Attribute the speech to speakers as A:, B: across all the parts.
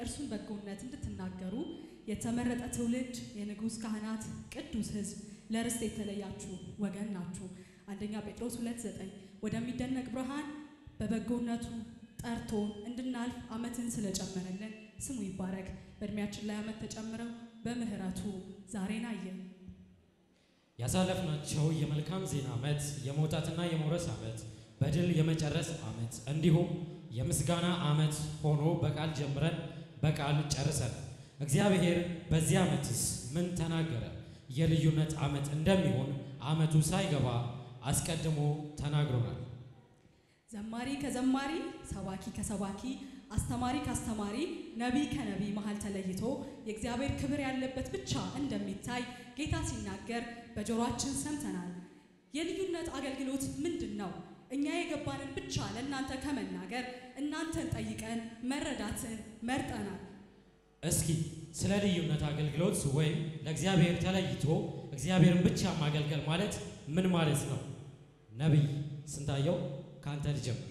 A: የእርሱን በጎነት እንድትናገሩ የተመረጠ ትውልድ፣ የንጉሥ ካህናት፣ ቅዱስ ሕዝብ፣ ለርስት የተለያችሁ ወገን ናችሁ። አንደኛ ጴጥሮስ ሁለት ዘጠኝ ወደሚደነቅ ብርሃን በበጎነቱ ጠርቶ እንድናልፍ ዓመትን ስለጨመረልን ስሙ ይባረክ። በእድሜያችን ላይ ዓመት ተጨምረው በምህረቱ ዛሬን አየን።
B: ያሳለፍናቸው የመልካም ዜና ዓመት፣ የመውጣትና የመውረስ ዓመት፣ በድል የመጨረስ ዓመት እንዲሁም የምስጋና ዓመት ሆኖ በቃል ጀምረን በቃል ጨርሰን እግዚአብሔር በዚህ ዓመትስ ምን ተናገረ? የልዩነት ዓመት እንደሚሆን ዓመቱ ሳይገባ አስቀድሞ ተናግሮናል።
A: ዘማሪ ከዘማሪ፣ ሰባኪ ከሰባኪ፣ አስተማሪ ከአስተማሪ፣ ነቢይ ከነቢይ መሃል ተለይቶ የእግዚአብሔር ክብር ያለበት ብቻ እንደሚታይ ጌታ ሲናገር በጆሮአችን ሰምተናል። የልዩነት አገልግሎት ምንድን ነው? እኛ የገባንን ብቻ ለእናንተ ከመናገር እናንተን ጠይቀን መረዳትን መርጠናል።
B: እስኪ ስለ ልዩነት አገልግሎት ወይም ለእግዚአብሔር ተለይቶ እግዚአብሔርን ብቻ ማገልገል ማለት ምን ማለት ነው? ነቢይ ስንታየው ከአንተ ልጀምር።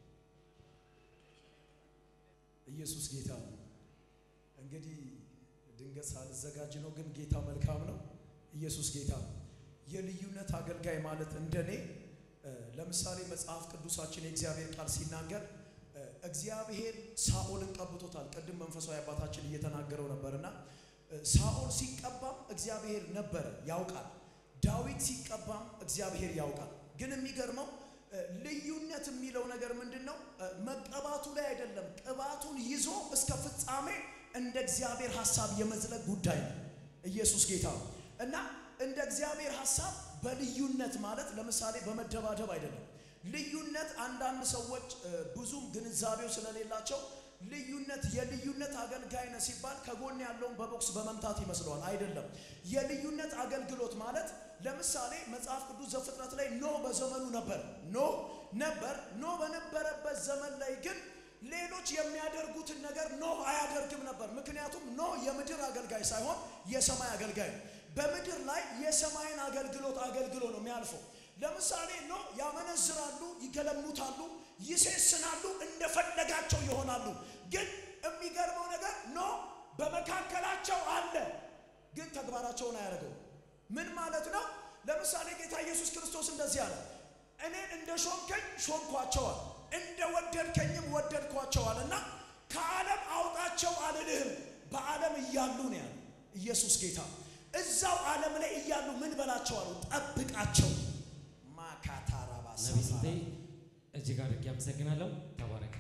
C: ኢየሱስ ጌታ ነው። እንግዲህ ድንገት ሳልዘጋጅ ነው፣ ግን ጌታ መልካም ነው። ኢየሱስ ጌታ ነው። የልዩነት አገልጋይ ማለት እንደኔ ለምሳሌ መጽሐፍ ቅዱሳችን የእግዚአብሔር ቃል ሲናገር እግዚአብሔር ሳኦልን ቀብቶታል። ቅድም መንፈሳዊ አባታችን እየተናገረው ነበርና ሳኦል ሲቀባም እግዚአብሔር ነበረ ያውቃል። ዳዊት ሲቀባም እግዚአብሔር ያውቃል። ግን የሚገርመው ልዩነት የሚለው ነገር ምንድን ነው? መቀባቱ ላይ አይደለም። ቅባቱን ይዞ እስከ ፍጻሜ እንደ እግዚአብሔር ሐሳብ የመዝለቅ ጉዳይ ነው። ኢየሱስ ጌታ ነው እና እንደ እግዚአብሔር ሐሳብ በልዩነት ማለት ለምሳሌ በመደባደብ አይደለም። ልዩነት አንዳንድ ሰዎች ብዙም ግንዛቤው ስለሌላቸው ልዩነት የልዩነት አገልጋይ ነህ ሲባል ከጎን ያለውን በቦክስ በመምታት ይመስለዋል። አይደለም። የልዩነት አገልግሎት ማለት ለምሳሌ መጽሐፍ ቅዱስ ዘፍጥረት ላይ ኖህ በዘመኑ ነበር። ኖህ ነበር። ኖህ በነበረበት ዘመን ላይ ግን ሌሎች የሚያደርጉትን ነገር ኖህ አያደርግም ነበር። ምክንያቱም ኖህ የምድር አገልጋይ ሳይሆን የሰማይ አገልጋይ ነው። በምድር ላይ የሰማይን አገልግሎት አገልግሎ ነው የሚያልፈው። ለምሳሌ ኖህ ያመነዝራሉ፣ ይገለሙታሉ፣ ይሴስናሉ፣ እንደፈለጋቸው ይሆናሉ። ግን የሚገርመው ነገር ኖህ በመካከላቸው አለ፣ ግን ተግባራቸውን አያደርገው። ምን ማለት ነው? ለምሳሌ ጌታ ኢየሱስ ክርስቶስ እንደዚህ አለ፣ እኔን እንደ ሾምከኝ ሾምኳቸዋል፣ እንደ ወደድከኝም ወደድኳቸዋል እና ከዓለም አውጣቸው አልልህም፣ በዓለም እያሉ ነው ያለ ኢየሱስ ጌታ። እዛው ዓለም ላይ እያሉ ምን በላቸው አሉ? ጠብቃቸው። ማካታራባሳ
B: ነቢይ ስንቴ እጅግ አድርጌ አመሰግናለሁ። ተባረክ።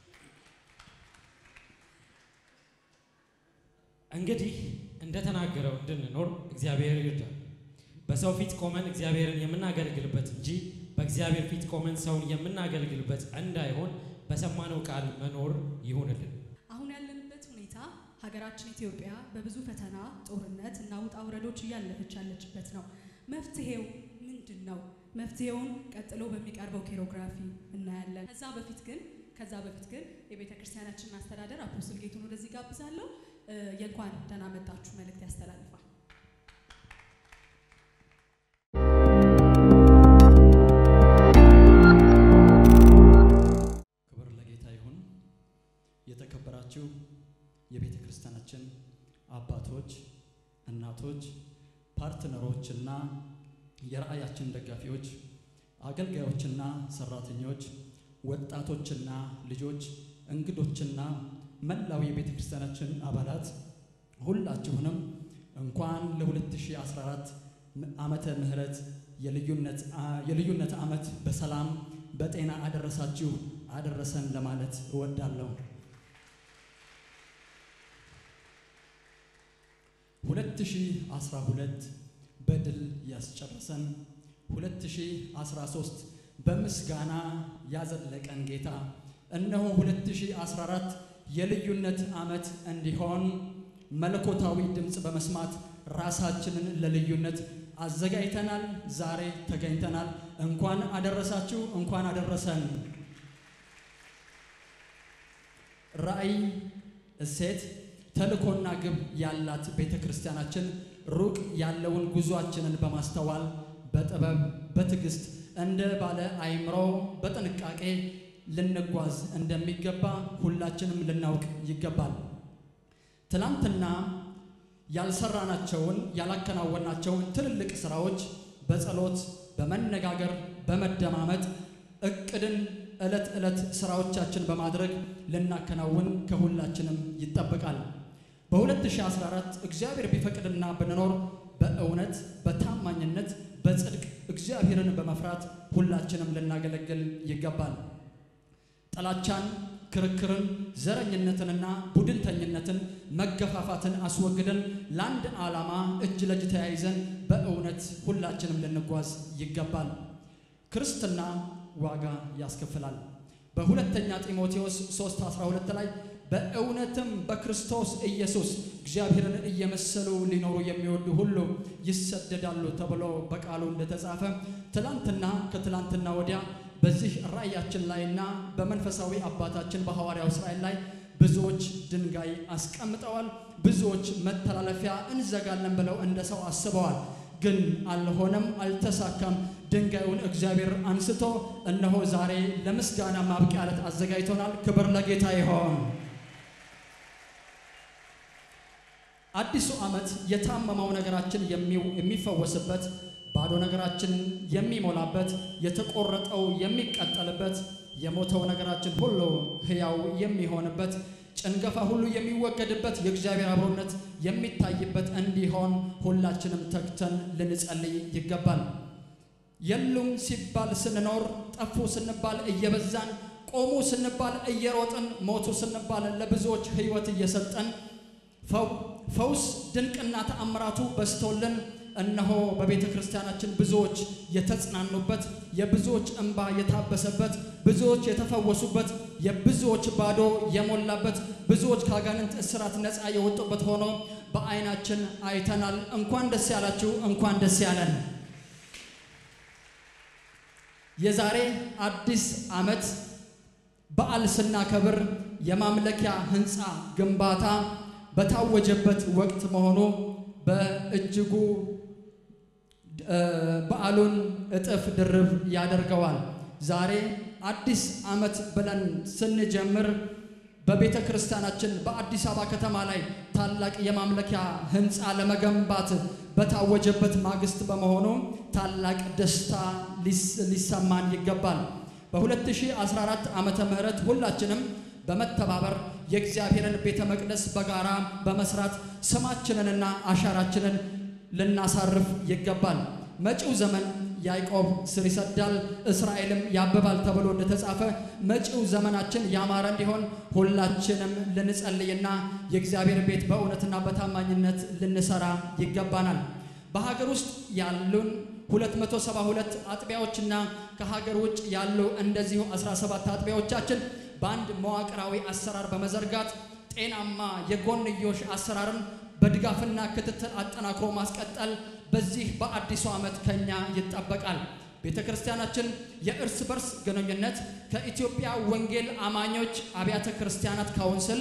B: እንግዲህ እንደተናገረው እንድንኖር እግዚአብሔር ይርዳል። በሰው ፊት ቆመን እግዚአብሔርን የምናገለግልበት እንጂ በእግዚአብሔር ፊት ቆመን ሰውን የምናገለግልበት እንዳይሆን በሰማነው ቃል መኖር ይሁንልን።
A: አሁን ያለንበት ሁኔታ ሀገራችን ኢትዮጵያ በብዙ ፈተና፣ ጦርነት እና ውጣ ውረዶች እያለፈች ያለችበት ነው። መፍትሄው ምንድን ነው? መፍትሄውን ቀጥሎ በሚቀርበው ኬሮግራፊ እናያለን። ከዛ በፊት ግን ከዛ በፊት ግን የቤተ ክርስቲያናችንን አስተዳደር አፖስትል ጌቱን ወደዚህ ጋብዛለሁ። የእንኳን ደህና መጣችሁ መልእክት ያስተላልፋል።
D: ክብር ለጌታ ይሁን። የተከበራችሁ የቤተ ክርስቲያናችን አባቶች፣ እናቶች፣ ፓርትነሮች እና የራእያችን ደጋፊዎች፣ አገልጋዮችና ሰራተኞች፣ ወጣቶችና ልጆች፣ እንግዶችና መላው የቤተ ክርስቲያናችን አባላት ሁላችሁንም እንኳን ለ2014 ዓመተ ምህረት የልዩነት የልዩነት ዓመት በሰላም በጤና አደረሳችሁ አደረሰን ለማለት እወዳለሁ። 2012 በድል ያስጨረሰን 2013 በምስጋና ያዘለቀን ጌታ እነሆ 2014 የልዩነት ዓመት እንዲሆን መለኮታዊ ድምፅ በመስማት ራሳችንን ለልዩነት አዘጋጅተናል። ዛሬ ተገኝተናል። እንኳን አደረሳችሁ፣ እንኳን አደረሰን። ራእይ፣ እሴት፣ ተልእኮና ግብ ያላት ቤተ ክርስቲያናችን ሩቅ ያለውን ጉዟችንን በማስተዋል በጥበብ በትዕግስት እንደ ባለ አእምሮ በጥንቃቄ ልንጓዝ እንደሚገባ ሁላችንም ልናውቅ ይገባል። ትናንትና ያልሰራናቸውን ያላከናወናቸውን ትልልቅ ስራዎች በጸሎት በመነጋገር በመደማመጥ እቅድን ዕለት ዕለት ስራዎቻችን በማድረግ ልናከናውን ከሁላችንም ይጠበቃል። በ2014 እግዚአብሔር ቢፈቅድና ብንኖር በእውነት በታማኝነት በጽድቅ እግዚአብሔርን በመፍራት ሁላችንም ልናገለግል ይገባል። ጥላቻን፣ ክርክርን፣ ዘረኝነትንና ቡድንተኝነትን፣ መገፋፋትን አስወግደን ለአንድ ዓላማ እጅ ለእጅ ተያይዘን በእውነት ሁላችንም ልንጓዝ ይገባል። ክርስትና ዋጋ ያስከፍላል። በሁለተኛ ጢሞቴዎስ 3:12 ላይ በእውነትም በክርስቶስ ኢየሱስ እግዚአብሔርን እየመሰሉ ሊኖሩ የሚወዱ ሁሉ ይሰደዳሉ ተብሎ በቃሉ እንደተጻፈ ትላንትና ከትላንትና ወዲያ በዚህ ራእያችን ላይና በመንፈሳዊ አባታችን በሐዋርያው እስራኤል ላይ ብዙዎች ድንጋይ አስቀምጠዋል። ብዙዎች መተላለፊያ እንዘጋለን ብለው እንደ ሰው አስበዋል። ግን አልሆነም፣ አልተሳካም። ድንጋዩን እግዚአብሔር አንስቶ እነሆ ዛሬ ለምስጋና ማብቂያ ዕለት አዘጋጅቶናል። ክብር ለጌታ ይሆን። አዲሱ ዓመት የታመመው ነገራችን የሚፈወስበት፣ ባዶ ነገራችን የሚሞላበት፣ የተቆረጠው የሚቀጠልበት፣ የሞተው ነገራችን ሁሉ ሕያው የሚሆንበት፣ ጭንገፋ ሁሉ የሚወገድበት፣ የእግዚአብሔር አብሮነት የሚታይበት እንዲሆን ሁላችንም ተግተን ልንጸልይ ይገባል። የሉም ሲባል ስንኖር፣ ጠፉ ስንባል እየበዛን፣ ቆሙ ስንባል እየሮጥን፣ ሞቱ ስንባል ለብዙዎች ሕይወት እየሰጠን ፈውስ ድንቅና ተአምራቱ በዝቶልን እነሆ በቤተ ክርስቲያናችን ብዙዎች የተጽናኑበት የብዙዎች እንባ የታበሰበት ብዙዎች የተፈወሱበት የብዙዎች ባዶ የሞላበት ብዙዎች ከአጋንንት እስራት ነፃ የወጡበት ሆኖ በዓይናችን አይተናል። እንኳን ደስ ያላችሁ፣ እንኳን ደስ ያለን። የዛሬ አዲስ ዓመት በዓል ስናከብር የማምለኪያ ሕንፃ ግንባታ በታወጀበት ወቅት መሆኑ በእጅጉ በዓሉን እጥፍ ድርብ ያደርገዋል። ዛሬ አዲስ ዓመት ብለን ስንጀምር በቤተ ክርስቲያናችን በአዲስ አበባ ከተማ ላይ ታላቅ የማምለኪያ ሕንፃ ለመገንባት በታወጀበት ማግስት በመሆኑ ታላቅ ደስታ ሊሰማን ይገባል። በ2014 ዓመተ ምህረት ሁላችንም በመተባበር የእግዚአብሔርን ቤተ መቅደስ በጋራ በመስራት ስማችንንና አሻራችንን ልናሳርፍ ይገባል። መጪው ዘመን ያዕቆብ ስር ይሰዳል፣ እስራኤልም ያብባል ተብሎ እንደተጻፈ መጪው ዘመናችን ያማረ እንዲሆን ሁላችንም ልንጸልይና የእግዚአብሔር ቤት በእውነትና በታማኝነት ልንሰራ ይገባናል። በሀገር ውስጥ ያሉን 272 አጥቢያዎችና ከሀገር ውጭ ያሉ እንደዚሁ 17 አጥቢያዎቻችን በአንድ መዋቅራዊ አሰራር በመዘርጋት ጤናማ የጎንዮሽ አሰራርን በድጋፍና ክትትል አጠናክሮ ማስቀጠል በዚህ በአዲሱ ዓመት ከኛ ይጠበቃል። ቤተ ክርስቲያናችን የእርስ በርስ ግንኙነት ከኢትዮጵያ ወንጌል አማኞች አብያተ ክርስቲያናት ካውንስል፣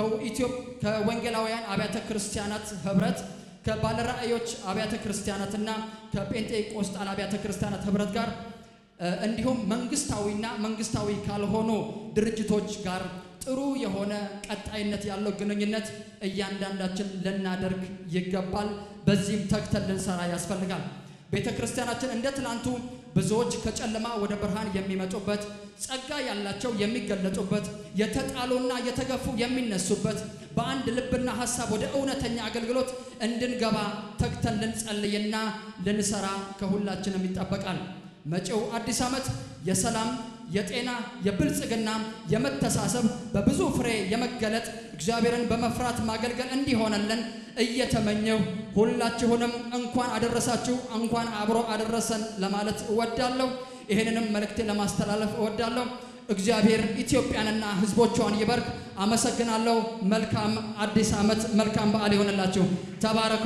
D: ከወንጌላውያን አብያተ ክርስቲያናት ህብረት፣ ከባለራእዮች አብያተ ክርስቲያናትና ከጴንጤቆስጣል አብያተ ክርስቲያናት ህብረት ጋር እንዲሁም መንግስታዊና መንግስታዊ ካልሆኑ ድርጅቶች ጋር ጥሩ የሆነ ቀጣይነት ያለው ግንኙነት እያንዳንዳችን ልናደርግ ይገባል። በዚህም ተግተን ልንሰራ ያስፈልጋል። ቤተ ክርስቲያናችን እንደ ትላንቱ ብዙዎች ከጨለማ ወደ ብርሃን የሚመጡበት፣ ጸጋ ያላቸው የሚገለጡበት፣ የተጣሉና የተገፉ የሚነሱበት፣ በአንድ ልብና ሀሳብ ወደ እውነተኛ አገልግሎት እንድንገባ ተግተን ልንጸልይና ልንሰራ ከሁላችንም ይጠበቃል። መጪው አዲስ ዓመት የሰላም የጤና የብልጽግና የመተሳሰብ በብዙ ፍሬ የመገለጥ እግዚአብሔርን በመፍራት ማገልገል እንዲሆነልን እየተመኘው ሁላችሁንም እንኳን አደረሳችሁ እንኳን አብሮ አደረሰን ለማለት እወዳለሁ። ይህንንም መልእክቴ ለማስተላለፍ እወዳለሁ። እግዚአብሔር ኢትዮጵያንና ሕዝቦቿን ይባርክ። አመሰግናለሁ። መልካም አዲስ ዓመት፣ መልካም በዓል ይሆንላችሁ። ተባረኩ።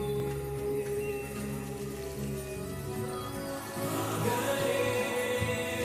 E: ሀገሬ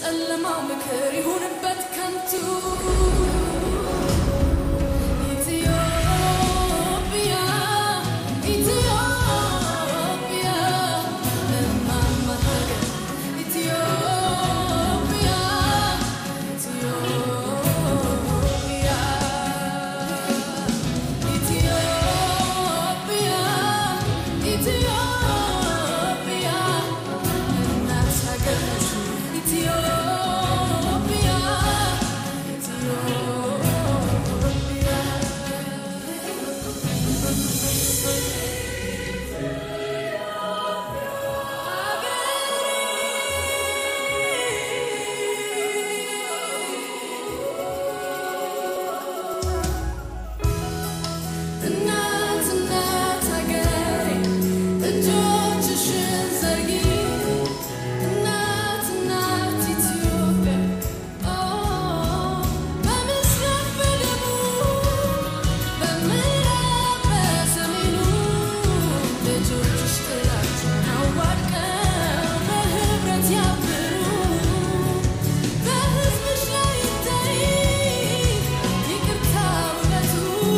E: የጨለማው ምክር ይሁንበት ከንቱ ኢትዮጵያ ኢትዮጵያ እማማ ሀገር ኢትዮጵያ ኢትዮጵያ ኢትዮጵያ ኢትዮጵያ እናት ሀገር ነሽ ኢትዮጵያ እናት እናት ሀገሬ እጆችሽን ዘርጊ እናት እናት ኢትዮጵያ በምስራቅ በደቡብ በምዕራብ በሰሜኑ ልጆችሽ ጥላቸውን አዋድቀው በህብረት ያብሩ በሕዝብሽ ላይ ይታይ ይቅርታ እውነቱ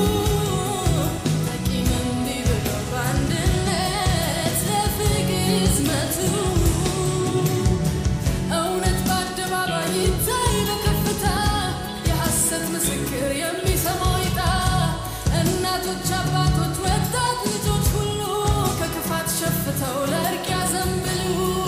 E: ሐኪም እንዲህ ብሎ በአንድነት ለፍቅር ይዝመቱ እውነት በአደባባይ ይታይ በከፍታ የሐሰት ምስክር የሚሰማው ይጣ እናቶች፣ አባቶች፣ ወጣት ልጆች ሁሉ ከክፋት ሸፍተው ለእርቅ ያዘንብሉ።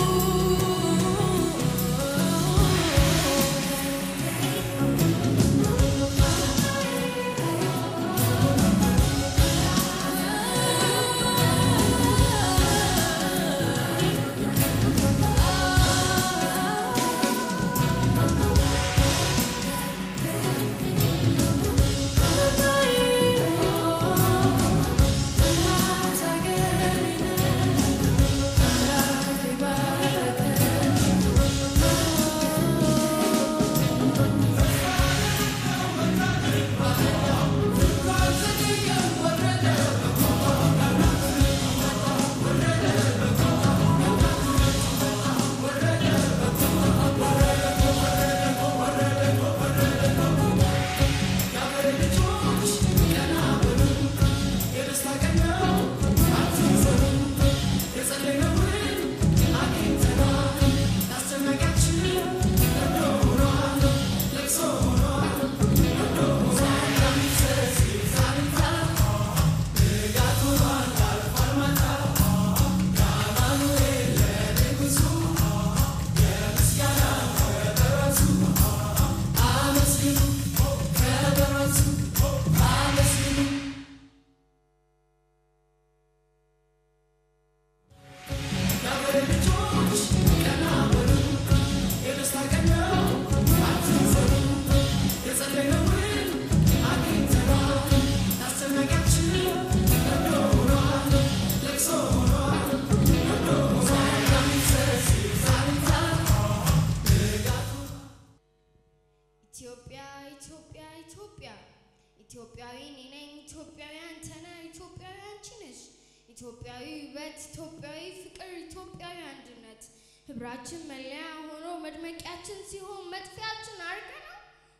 F: ኢትዮጵያ ኢትዮጵያ ኢትዮጵያ ኢትዮጵያዊ እኔ ነኝ፣ ኢትዮጵያዊ አንተ ነህ፣ ኢትዮጵያዊ አንቺ ነሽ። ኢትዮጵያዊ ውበት፣ ኢትዮጵያዊ ፍቅር፣ ኢትዮጵያዊ አንድነት ህብራችን መለያ ሆኖ መድመቂያችን ሲሆን መጥፊያችን አርገ ነው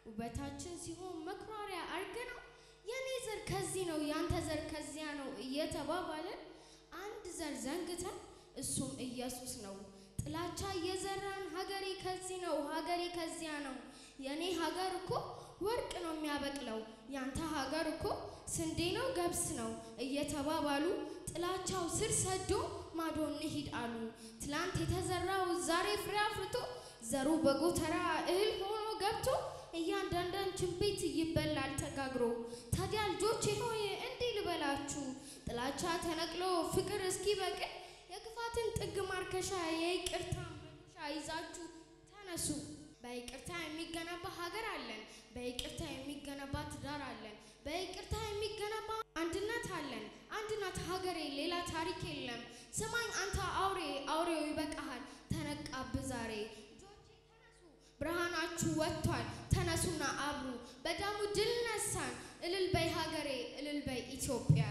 F: ውበታችን ሲሆን መኩራሪያ አርገ ነው የኔ ዘር ከዚህ ነው ያንተ ዘር ከዚያ ነው እየተባባለን አንድ ዘር ዘንግተን እሱም ኢየሱስ ነው። ጥላቻ እየዘራን ሀገሬ ከዚህ ነው ሀገሬ ከዚያ ነው የኔ ሀገር እኮ ወርቅ ነው የሚያበቅለው ያንተ ሀገር እኮ ስንዴ ነው ገብስ ነው እየተባባሉ ጥላቻው ስር ሰዶ ማዶ እንሂድ አሉ። ትላንት የተዘራው ዛሬ ፍሬ አፍርቶ ዘሩ በጎተራ እህል ሆኖ ገብቶ እያንዳንዳችን ቤት ይበላል ተጋግሮ። ታዲያ ልጆቼ ሆይ እንዲህ ልበላችሁ፣ ጥላቻ ተነቅሎ ፍቅር እስኪበቅል የክፋትን ጥግ ማርከሻ የይቅርታ መዶሻ ይዛችሁ ተነሱ። በይቅርታ የሚገነባ ሀገር አለን። በይቅርታ የሚገነባ ትዳር አለን። በይቅርታ የሚገነባ አንድነት አለን። አንድ ናት ሀገሬ፣ ሌላ ታሪክ የለም። ስማኝ አንተ አውሬ፣ አውሬው ይበቃሃል፣ ተነቃብ ዛሬ። ልጆቼ ተነሱ፣ ብርሃናችሁ ወጥቷል፣ ተነሱና አብሩ። በደሙ ድል ነሳን። እልል በይ ሀገሬ፣ እልል በይ ኢትዮጵያ።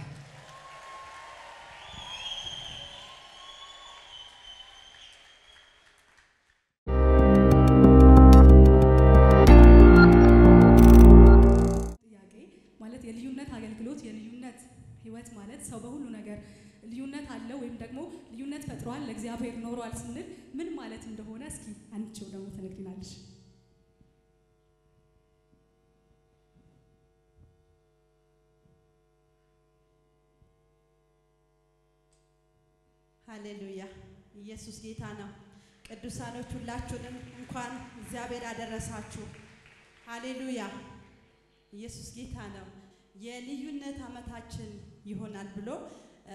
A: ዓመት ማለት ሰው በሁሉ ነገር ልዩነት አለው ወይም ደግሞ ልዩነት ፈጥሯል ለእግዚአብሔር ኖሯል ስንል ምን ማለት እንደሆነ እስኪ አንቺው ደግሞ ትነግሪናለሽ።
G: ሃሌሉያ ኢየሱስ ጌታ ነው። ቅዱሳኖች ሁላችሁንም እንኳን እግዚአብሔር አደረሳችሁ። ሃሌሉያ ኢየሱስ ጌታ ነው። የልዩነት ዓመታችን ይሆናል ብሎ እ፣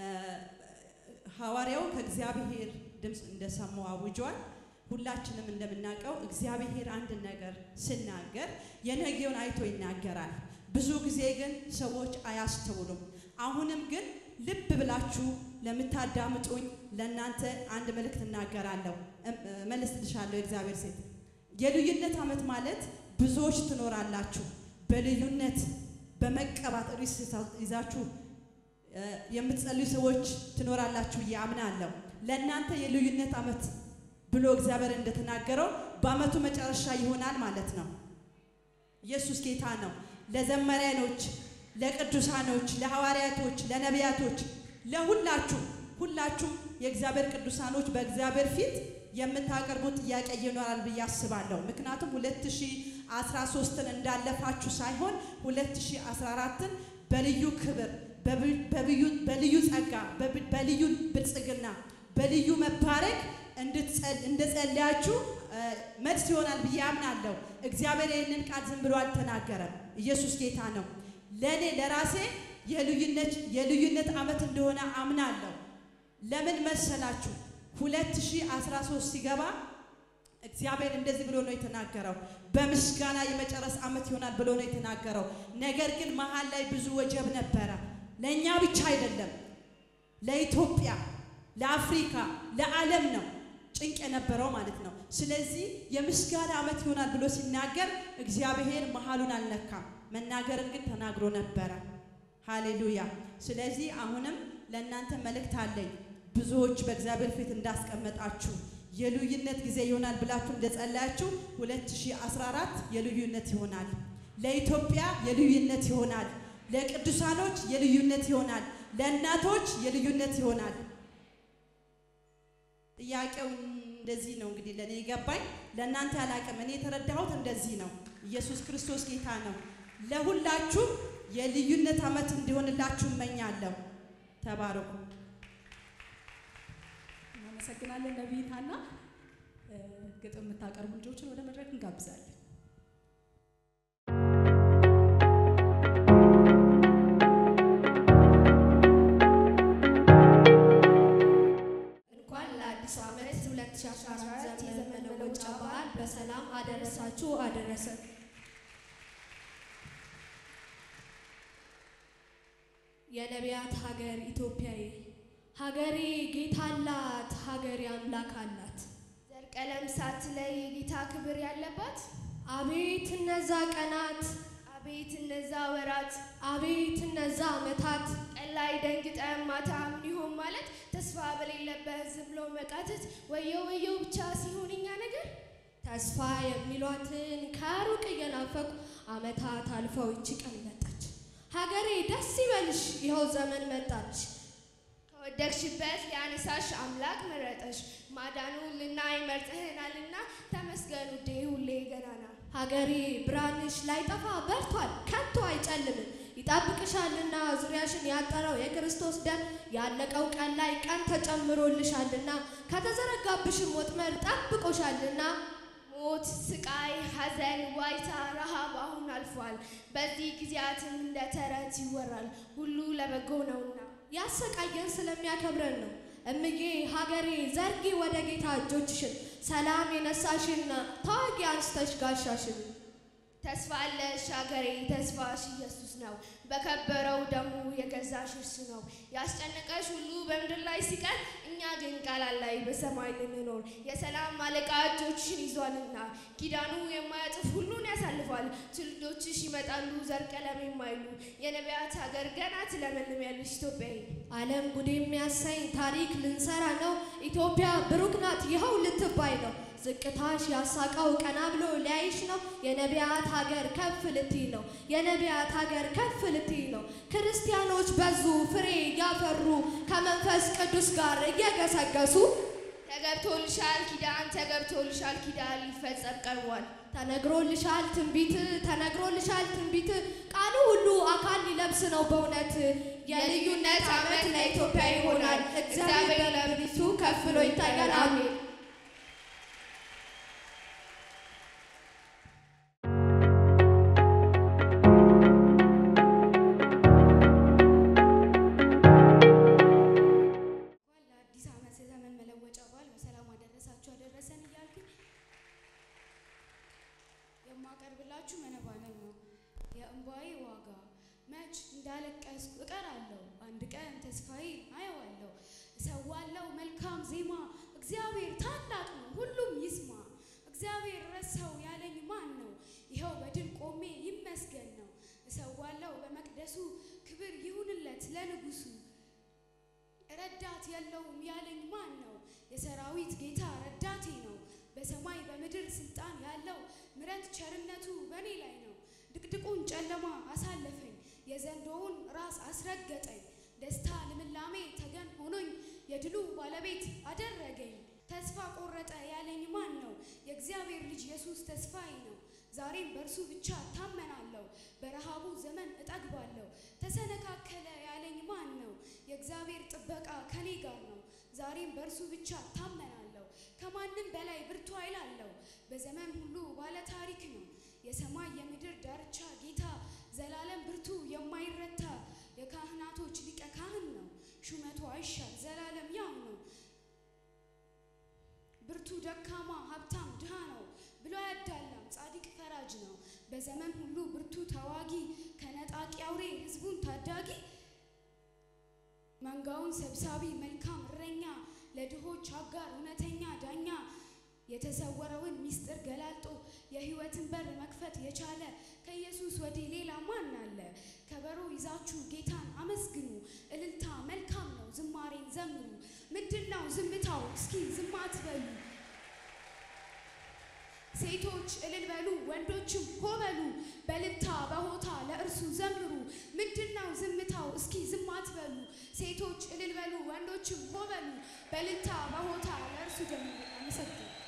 G: ሐዋርያው ከእግዚአብሔር ድምፅ እንደሰሙ አውጇል። ሁላችንም እንደምናውቀው እግዚአብሔር አንድ ነገር ሲናገር የነገውን አይቶ ይናገራል። ብዙ ጊዜ ግን ሰዎች አያስተውሉም። አሁንም ግን ልብ ብላችሁ ለምታዳምጡኝ ለእናንተ አንድ መልእክት እናገራለሁ፣ እም- እመልስልሻለሁ። የእግዚአብሔር ሴት የልዩነት ዓመት ማለት ብዙዎች ትኖራላችሁ በልዩነት በመቀባት ርዕስ ይዛችሁ እ፣ የምትጸልዩ ሰዎች ትኖራላችሁ ብዬ አምናለሁ። ለእናንተ የልዩነት ዓመት ብሎ እግዚአብሔር እንደተናገረው በዓመቱ መጨረሻ ይሆናል ማለት ነው። ኢየሱስ ጌታ ነው። ለዘመሪያኖች፣ ለቅዱሳኖች፣ ለሐዋርያቶች፣ ለነቢያቶች፣ ለሁላችሁ ሁላችሁ የእግዚአብሔር ቅዱሳኖች በእግዚአብሔር ፊት የምታቀርቡት ጥያቄ ይኖራል ብዬ አስባለሁ። ምክንያቱም 2013ን እንዳለፋችሁ ሳይሆን 2014ን በልዩ ክብር በብ- በብዩ- በልዩ ጸጋ በብ- በልዩ ብልጽግና በልዩ መባረክ እንድትጸል- እንደጸለያችሁ እ፣ መልስ ይሆናል ብዬ አምናለሁ። እግዚአብሔር ይህንን ቃል ዝም ብሎ አልተናገረም። ኢየሱስ ጌታ ነው። ለእኔ ለራሴ የልዩነት የልዩነት ዓመት እንደሆነ አምናለሁ። ለምን መሰላችሁ? 2013 ሲገባ እግዚአብሔር እንደዚህ ብሎ ነው የተናገረው። በምስጋና የመጨረስ ዓመት ይሆናል ብሎ ነው የተናገረው። ነገር ግን መሀል ላይ ብዙ ወጀብ ነበረ። ለእኛ ብቻ አይደለም፣ ለኢትዮጵያ፣ ለአፍሪካ፣ ለዓለም ነው ጭንቅ የነበረው ማለት ነው። ስለዚህ የምስጋና ዓመት ይሆናል ብሎ ሲናገር እግዚአብሔር መሀሉን አልነካም። መናገርን ግን ተናግሮ ነበረ። ሃሌሉያ። ስለዚህ አሁንም ለእናንተ መልእክት አለኝ። ብዙዎች በእግዚአብሔር ፊት እንዳስቀመጣችሁ የልዩነት ጊዜ ይሆናል ብላችሁ እንደጸለያችሁ 2014 የልዩነት ይሆናል። ለኢትዮጵያ የልዩነት ይሆናል። ለቅዱሳኖች የልዩነት ይሆናል። ለእናቶች የልዩነት ይሆናል። ጥያቄው እንደዚህ ነው እንግዲህ ለእኔ ይገባኝ፣ ለእናንተ ያላቅም እኔ የተረዳሁት እንደዚህ ነው። ኢየሱስ ክርስቶስ ጌታ ነው። ለሁላችሁ የልዩነት ዓመት እንዲሆንላችሁ እመኛለሁ። ተባረኩ።
A: እናመሰግናለን ነቢይታና እ፣ ግጥም የምታቀርቡ ልጆችን ወደ መድረክ እንጋብዛለን።
H: እንኳን ለአዲሱ ዓመት 2014 የዘመን መለወጫ በዓል በሰላም አደረሳችሁ አደረሰን። የነቢያት ሀገር ኢትዮጵያዬ ሀገሬ ጌታ አላት፣ ሀገሬ አምላክ አላት።
F: ዘር ቀለም ሳትለይ ጌታ ክብር ያለባት
H: አቤት እነዛ ቀናት፣
F: አቤት እነዛ ወራት
H: አቤት እነዛ ዓመታት
F: ቀን ላይ ደንግጠን ማታ ምን ይሆን ማለት ተስፋ በሌለበት ዝም ብሎ መቃተት ወየው ወየው ብቻ ሲሆን እኛ ነገር
H: ተስፋ የሚሏትን ከሩቅ እየናፈቁ ዓመታት አልፈው ይቺ ቀን መጣች። ሀገሬ ደስ ይበልሽ፣ ይኸው ዘመን መጣች።
F: ከወደቅሽበት ሊያነሳሽ አምላክ መረጠሽ ማዳኑ ልናይ መርጠህናልና ተመስገን ውዴ ሁሌ ገናና
H: ሀገሬ ብርሃንሽ ላይጠፋ በርቷል፣ ከቶ አይጨልምም። ይጠብቅሻልና ዙሪያሽን ያጠረው የክርስቶስ ደም ያለቀው ቀን ላይ ቀን ተጨምሮልሻልና ከተዘረጋብሽም ወጥመድ ጠብቆሻልና
F: ሞት፣ ስቃይ፣ ሐዘን፣ ዋይታ፣ ረሃብ አሁን አልፏል። በዚህ ጊዜያትም እንደ ተረት ይወራል ሁሉ ለበጎ ነውና
H: ያሰቃየን ስለሚያከብረን ነው። እምዬ ሀገሬ ዘርጊ ወደ ጌታ እጆችሽን፣ ሰላም የነሳሽና ታዋቂ አንስተሽ ጋሻሽን
F: ተስፋ አለሽ ሀገሬ ተስፋሽ ኢየሱስ ነው። በከበረው ደሙ የገዛሽ እርሱ ነው። ያስጨነቀሽ ሁሉ በምድር ላይ ሲቀር፣ እኛ ግን ቃላት ላይ በሰማይ ልንኖር የሰላም አለቃ እጆችሽን ይዟልና ኪዳኑ የማያጥፍ ሁሉን ያሳልፋል። ትውልዶችሽ ይመጣሉ ዘር ቀለም የማይሉ የነቢያት ሀገር ገና ትለመልሚያለሽ ኢትዮጵያዊ
H: ዓለም ጉድ የሚያሰኝ ታሪክ ልንሰራ ነው። ኢትዮጵያ ብሩክ ናት ይኸው ልትባይ ነው። ዝቅታሽ ያሳቀው ቀና ብሎ ሊያይሽ ነው። የነቢያት ሀገር ከፍ ልትይ ነው። የነቢያት ሀገር ከፍ ልትይ ነው። ክርስቲያኖች በዙ ፍሬ እያፈሩ ከመንፈስ ቅዱስ ጋር እየገሰገሱ
F: ተገብቶልሻል ኪዳን ተገብቶልሻል ኪዳን ሊፈጸም ቀርቧል።
H: ተነግሮልሻል ትንቢት ተነግሮልሻል ትንቢት ቃሉ ሁሉ አካል ሊለብስ ነው በእውነት የልዩነት ዓመት ለኢትዮጵያ ይሆናል። እግዚአብሔር በለብቱ ከፍ ብሎ ይታያል። አሜን።
F: እንኳን ለአዲስ ዓመት ዘመን መለወጫ በዓል በሰላም አደረሳችሁ አደረሰን እያልኩኝ የማቀርብላችሁ መነባነብ ነው። የእምባዬ ዋጋ መች እንዳለቀስኩ እቀራለሁ፣ አንድ ቀን ተስፋዬ አየዋለሁ። እሰዋለሁ መልካም ዜማ፣ እግዚአብሔር ታላቅ ነው ሁሉም ይስማ። እግዚአብሔር ረሳው ያለኝ ማን ነው? ይኸው በድል ቆሜ ይመስገን ነው። እሰዋለሁ በመቅደሱ ክብር ይሁንለት ለንጉሱ ረዳት የለውም ያለኝ ማን ነው? የሰራዊት ጌታ ረዳቴ ነው። በሰማይ በምድር ስልጣን ያለው ምረት ቸርነቱ በእኔ ላይ ነው። ድቅድቁን ጨለማ አሳለፈኝ፣ የዘንዶውን ራስ አስረገጠኝ። ደስታ ልምላሜ ተገን ሆኖኝ የድሉ ባለቤት አደረገኝ። ተስፋ ቆረጠ ያለኝ ማን ነው? የእግዚአብሔር ልጅ ኢየሱስ ተስፋዬ ነው። ዛሬም በእርሱ ብቻ ታመናለሁ፣ በረሃቡ ዘመን እጠግባለሁ። ተሰነካከለ ያለኝ ማን ነው? የእግዚአብሔር ጥበቃ ከኔ ጋር ነው። ዛሬም በእርሱ ብቻ ታመናለሁ፣ ከማንም በላይ ብርቱ ኃይል አለው። በዘመን ሁሉ ባለ ታሪክ ነው። የሰማይ የምድር ዳርቻ ጌታ ዘላለም ብርቱ የማይረታ የካህናቶች ሊቀ ካህን ነው። ሹመቱ አይሻር ዘላለም ያው ነው። ብርቱ ደካማ ሀብታም ድሃ ነው ብሎ አያዳላም ጻድቅ ፈራጅ ነው። በዘመን ሁሉ ብርቱ ተዋጊ ከነጣቂ አውሬ ህዝቡን ታዳጊ መንጋውን ሰብሳቢ መልካም እረኛ ለድሆች አጋር እውነተኛ ዳኛ የተሰወረውን ምስጢር ገላልጦ የህይወትን በር መክፈት የቻለ ከኢየሱስ ወዲህ ሌላ ማን አለ? ከበሮ ይዛችሁ ጌታን አመስግኑ። እልልታ መልካም ነው፣ ዝማሬን ዘምሩ። ምንድን ነው ዝምታው? እስኪ ዝም አትበሉ። ሴቶች እልል በሉ፣ ወንዶችም ሆ በሉ። በልልታ በሆታ ለእርሱ ዘምሩ። ምንድነው ዝምታው? እስኪ ዝም አትበሉ። ሴቶች እልል በሉ፣ ወንዶችም ሆ በሉ። በልልታ በሆታ ለእርሱ ዘምሩ። አመሰግናለሁ።